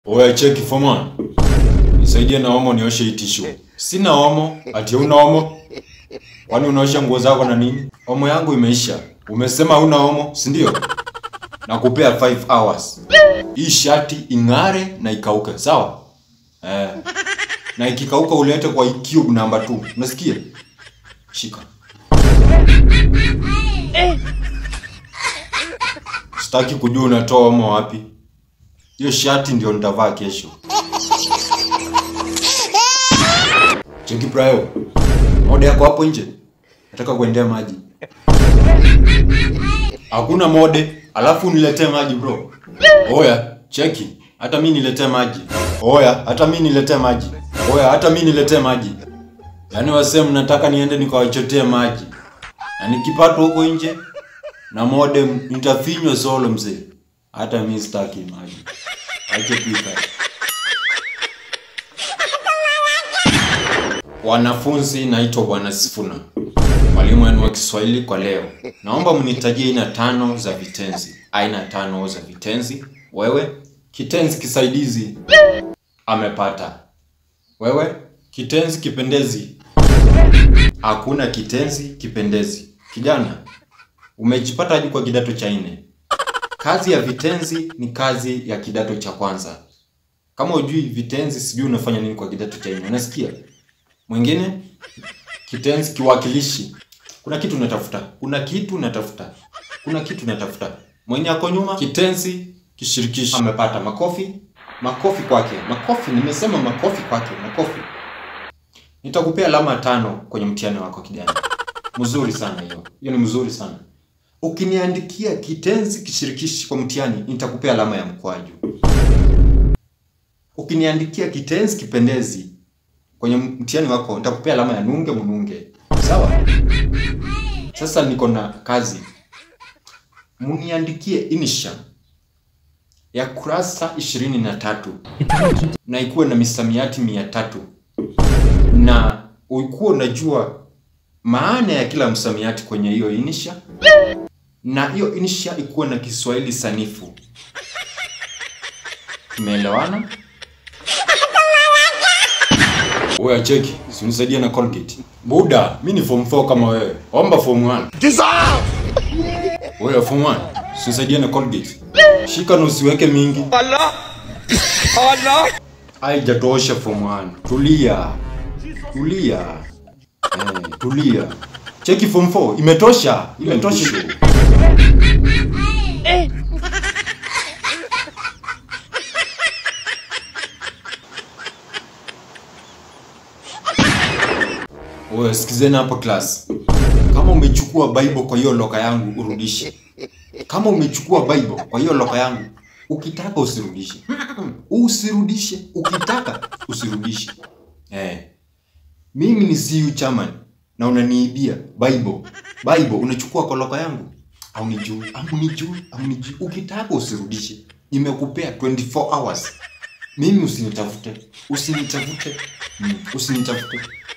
Oya cheki foma. Nisaidie na omo nioshe hii tissue. Sina omo, ati una omo? Kwani unaosha nguo zako na nini? Omo yangu imeisha. Umesema huna omo, si ndio? Nakupea 5 hours. Hii shati ing'are na ikauke, sawa? Eh. Na ikikauka ulete kwa cube namba 2. Unasikia? Shika. Sitaki kujua unatoa omo wapi. Hiyo shati ndio nitavaa kesho. Cheki Brayo. Mode yako hapo nje. Nataka kuendea maji. Hakuna mode, alafu niletee maji bro. Oya, cheki. Hata mimi niletee maji. Oya, hata mimi niletee maji. Oya, hata mimi niletee maji. Yaani wasee mnataka niende nikawachotee maji. Na nikipata huko nje na mode nitafinywa solo mzee. Hata mimi sitaki maji. Ache pika. Wanafunzi, naitwa Bwana Sifuna, mwalimu wenu wa Kiswahili kwa leo. Naomba mnitajie aina tano za vitenzi. Aina tano za vitenzi. Wewe kitenzi kisaidizi, amepata. Wewe kitenzi kipendezi, hakuna kitenzi kipendezi. Kijana, umejipata hadi kwa kidato cha nne. Kazi ya vitenzi ni kazi ya kidato cha kwanza. Kama ujui vitenzi, sijui unafanya nini kwa kidato cha nne. Unasikia? Mwingine kitenzi kiwakilishi. Kuna kitu unatafuta, kuna kitu unatafuta, kuna kitu unatafuta. Mwenye ako nyuma, kitenzi kishirikishi. Amepata makofi, makofi kwake, makofi. Nimesema makofi kwake, makofi. Nitakupea alama tano kwenye mtihani wako kijana. Mzuri sana hiyo, hiyo ni mzuri sana. Ukiniandikia kitenzi kishirikishi kwa mtihani, nitakupea alama ya mkwaju. Ukiniandikia kitenzi kipendezi kwenye mtihani wako, nitakupea alama ya nunge mununge. Sawa? Sasa niko na kazi, muniandikie insha ya kurasa ishirini na tatu na ikuwe na misamiati mia tatu na ukuwa unajua maana ya kila msamiati kwenye hiyo insha na hiyo insha ikuwe na Kiswahili sanifu. Tumeelewana? Oya cheki, usinisaidie na Colgate. Buda, mi ni form 4 kama wewe. Omba form 1. Oya form 1, usinisaidie na Colgate. Shika na usiweke mingi. Allah! Allah! Haijatosha form 1. Tulia. Tulia. Eh, tulia. Cheki form 4, imetosha. Imetosha. Oya, sikizeni hapa class. Kama umechukua Bible kwa hiyo loka yangu urudishe. Kama umechukua Bible kwa hiyo loka yangu, ukitaka usirudishe. Usirudishe, ukitaka usirudishe. Eh. Mimi ni CU chairman na unaniibia Bible. Bible unachukua kwa loka yangu. Au nijui, au nijui, au nijui. Ukitaka usirudishe. Nimekupea 24 hours. Mimi usinitafute. Usinitafute. Mm, usinitafute.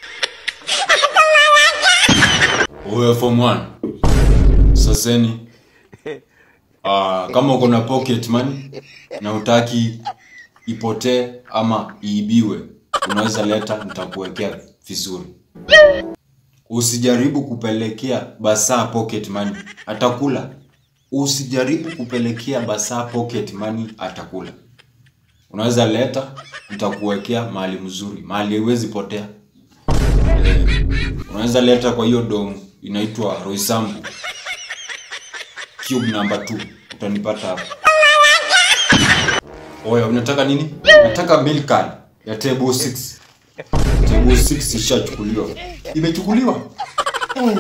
Oya form 1. Saseni. Ah, kama uko na pocket money na utaki ipotee ama iibiwe, unaweza leta, nitakuwekea vizuri. Usijaribu kupelekea Basaa pocket money, atakula. Usijaribu kupelekea Basaa pocket money, atakula. Unaweza leta, nitakuwekea mahali mzuri, mahali haiwezi potea. Eh, unaweza leta kwa hiyo domu inaitwa Roysambu cube number 2 utanipata hapo. Oya, unataka nini? Nataka bill card ya table 6. Table 6 ishachukuliwa. Imechukuliwa? Hey.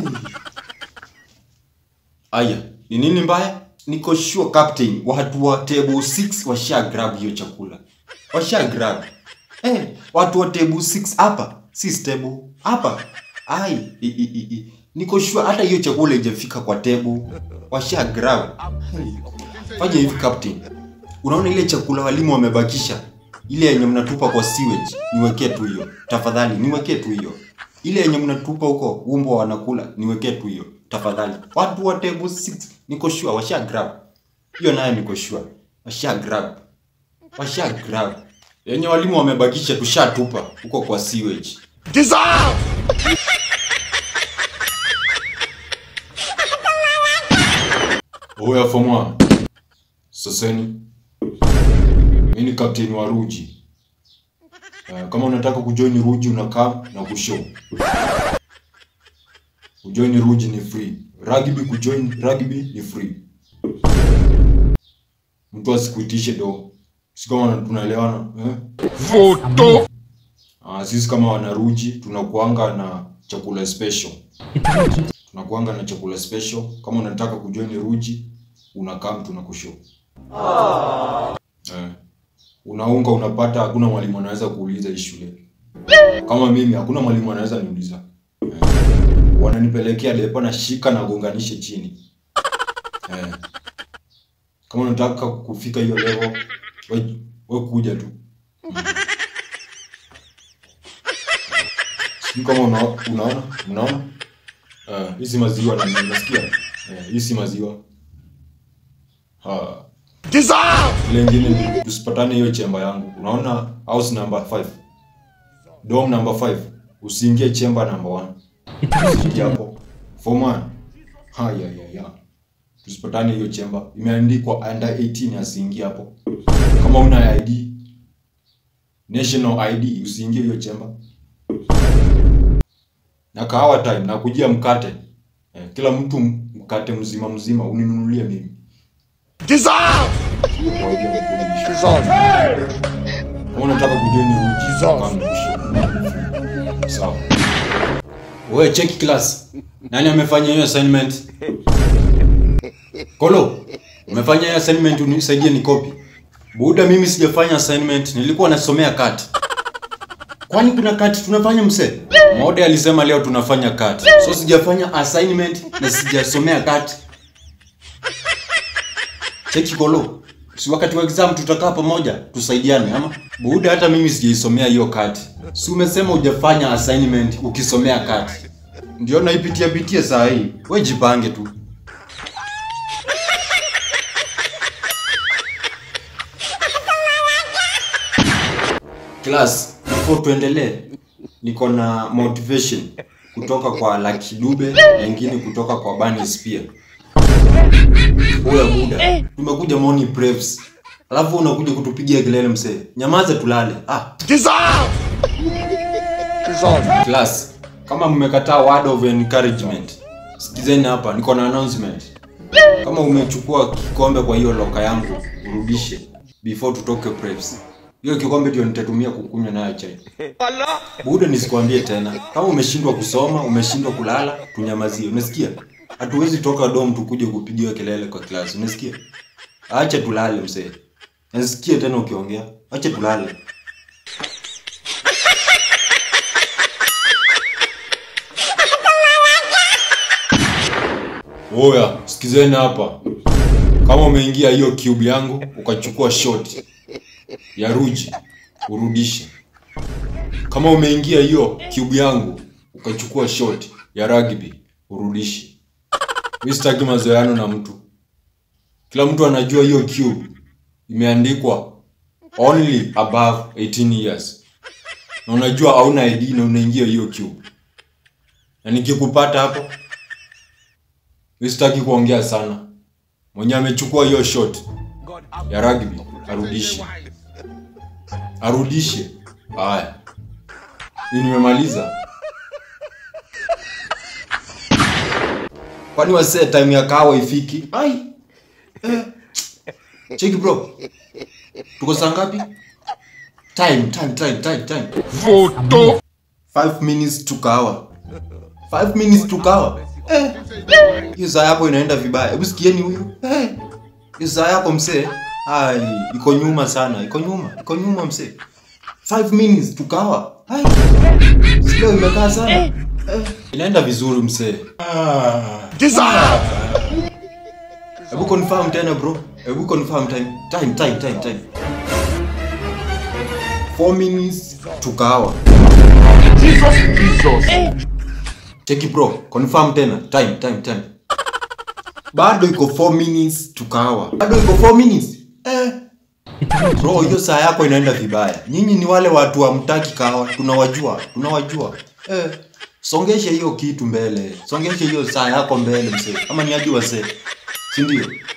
Aya, ni nini mbaya? Niko sure captain, watu wa table 6 washa grab hiyo chakula. Washa grab. Eh, watu wa table 6 hapa, si stable. Hapa. Ai, i, i, i, i. Niko sure hata hiyo chakula haijafika kwa table. Washa grab. Hey. Fanya hivi captain. Unaona ile chakula walimu wamebakisha? Ile yenye mnatupa kwa sewage, niwekee tu hiyo. Tafadhali, niwekee tu hiyo. Ile yenye mnatupa huko umbo wanakula, niwekee tu hiyo. Tafadhali. Watu wa table 6 niko sure washa grab. Hiyo nayo niko sure. Washa grab. washa grab yenye walimu wamebakisha tushatupa huko kwa sewage Dissolve! oya fomwa saseni mi ni kapteni wa ruji uh, kama unataka kujoin ruji unakaa na kushow kujoin ruji ni free rugby kujoin rugby ni free mtu asikuitishe do si kama tunaelewana eh? Photo! Ah, sisi kama wanaruji tunakuanga na chakula special tunakuanga na chakula special kama unataka kujoin ruji unakaa mtu nakushow eh. unaunga unapata hakuna mwalimu anaweza kuuliza hii shule kama mimi hakuna mwalimu anaweza niuliza eh. wananipelekea depa na shika na gonganishe chini eh. kama unataka kufika hiyo level we, we kuja tu sijui kama una, unaona unaona uh, hii si maziwa na unasikia uh, hii si maziwa uh, Dissolve! ile ingine ni tusipatane hiyo chemba yangu unaona house number 5 dom number 5 usiingie chemba number 1 usiingie hapo form 1 haya ya ya tusipatane hiyo chemba imeandikwa under 18 asiingie hapo kama una ID national ID usiingie hiyo chemba na kahawa time na kujia mkate eh, kila mtu mkate mzima mzima uninunulie mimi Dissolve! Kwa hiyo nikulisha. Dissolve! Kama unataka kujua ni uji Sawa. kama mwisho. Sawa. Wewe check class. Nani amefanya hiyo assignment? Kolo, umefanya hiyo assignment unisaidie ni copy. Buda mimi sijafanya assignment, nilikuwa nasomea kati. Kwani kuna kati tunafanya mse? Mode alisema leo tunafanya kati. So sijafanya assignment na sijasomea kati. Cheki kolo. Si wakati wa exam tutakaa pamoja tusaidiane ama? Buda hata mimi sijaisomea hiyo kati. Si umesema hujafanya assignment ukisomea kati. Ndio naipitia pitia saa hii. Wewe jipange tu. Class, before tuendelee, niko na motivation kutoka kwa Lucky Dube na ingine kutoka kwa Bunny Spear. Oya buda, tumekuja morning preps. Alafu unakuja kutupigia kelele msee. Nyamaza tulale. Ah, Dissolve! Dissolve! class, kama mmekataa word of encouragement, sikizeni hapa, niko na announcement. Kama umechukua kikombe kwa hiyo loka yangu, urudishe before tutoke preps. Hiyo kikombe ndio nitatumia kukunywa nayo chai. Buda, nisikwambie tena. Kama umeshindwa kusoma, umeshindwa kulala, tunyamazie. Unasikia? Hatuwezi toka dom tukuje kupigiwa kelele kwa class. Unasikia? Acha tulale mzee. Nasikia tena ukiongea. Acha tulale. Oya, sikizeni hapa. Kama umeingia hiyo cube yangu ukachukua shot ya ruji, urudishe. Kama umeingia hiyo cube yangu ukachukua shot ya rugby, urudishe. Mimi sitaki mazoeano na mtu. Kila mtu anajua hiyo cube imeandikwa only above 18 years. Na unajua hauna ID na unaingia hiyo cube. Na nikikupata hapo mimi sitaki kuongea sana. Mwenye amechukua hiyo shot ya rugby arudishe. Arudishe. Haya. Mimi nimemaliza. Kwani wasee time ya kahawa ifiki? Ai. Eh. Cheki bro. Tuko saa ngapi? Time, time, time, time, time. Photo! 5 minutes to kahawa. 5 minutes to kahawa. Eh. Hiyo saa yako inaenda vibaya. Hebu sikieni huyu. Eh. Hiyo saa yako msee. Ai, iko nyuma sana. Iko nyuma. Iko nyuma msee. 5 minutes to kahawa. Ai. Sio imekaa sana. Eh. Inaenda vizuri msee. Ah. Dissolve! Hebu confirm tena bro. Hebu confirm time. Time, time, time, time. 4 minutes to kahawa. Jesus! Jesus! Cheki bro, confirm tena. Time, time, time. Bado iko 4 minutes to kahawa. Bado iko 4 minutes. Eh. Bro, hiyo saa yako inaenda vibaya. Nyinyi ni wale watu hamtaki kahawa, tunawajua, tunawajua. Eh, songesha hiyo kitu mbele. Songesha hiyo saa yako mbele mzee. Kama ni hadi wazee. Si ndio?